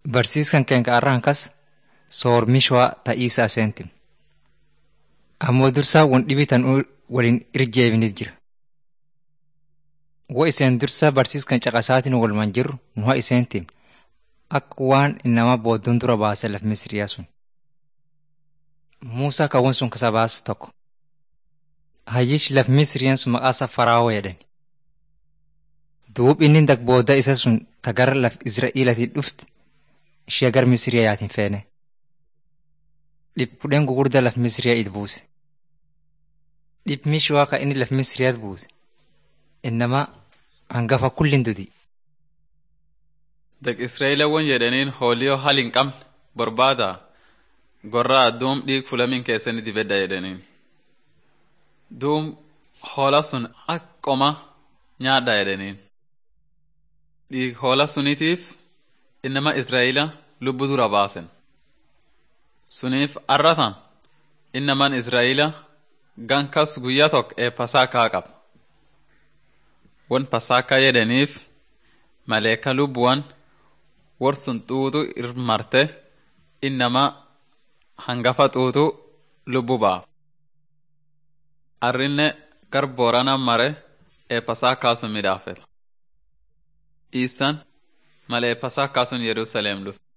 Barsiiskan keenya arraan kas soormishwaa ta'iisaa seenti. Ammoo dursaa wan dhibitan waliin irjeebiniif jira. Wo iseen dursaa barsiiskan caqasaatiin walumaan jirru nuha iseentiin akka waan inama boodduun dura baasee laf misiriyaa sun. Muusaa kawwan sun kasa baas tokko. Hayyish laf misiriyaan sun maqaasa faraawoo jedhani. Duub inni dak booda isa sun tagara laf Israa'eelatiin dhufte ishee gar misiriyaa yaatiin feene. Dhibbudheen gugurdaa laf misiriyaa it buuse. Dhibmishi waaqa inni laf misiriyaat buuse. Innama hangafa kullin duti. Dak Israa'eelawwan jedhaniin hooliyoo hal hin qabne barbaada gorraa duum dhiig fulamin keessanii dibedda jedhaniin. Duum hoola sun akkoma nyaadha jedhaniin. Dhiig hoola sunitiif innama Israa'eela lubbu dura baasen. Suniif arratan innaman Israa'eela gankas guyyaa tokko ee pasaakaa qaba. Wan pasaakaa jedhaniif maleeka lubbuwan warsun xuuxu irmarte innama hangafa xuuxu lubbu baaf. Arrinne gar boorana mare ee pasaakaa sun midhaafeta. Iisan malee pasaakaa sun Yerusaleem dhufe.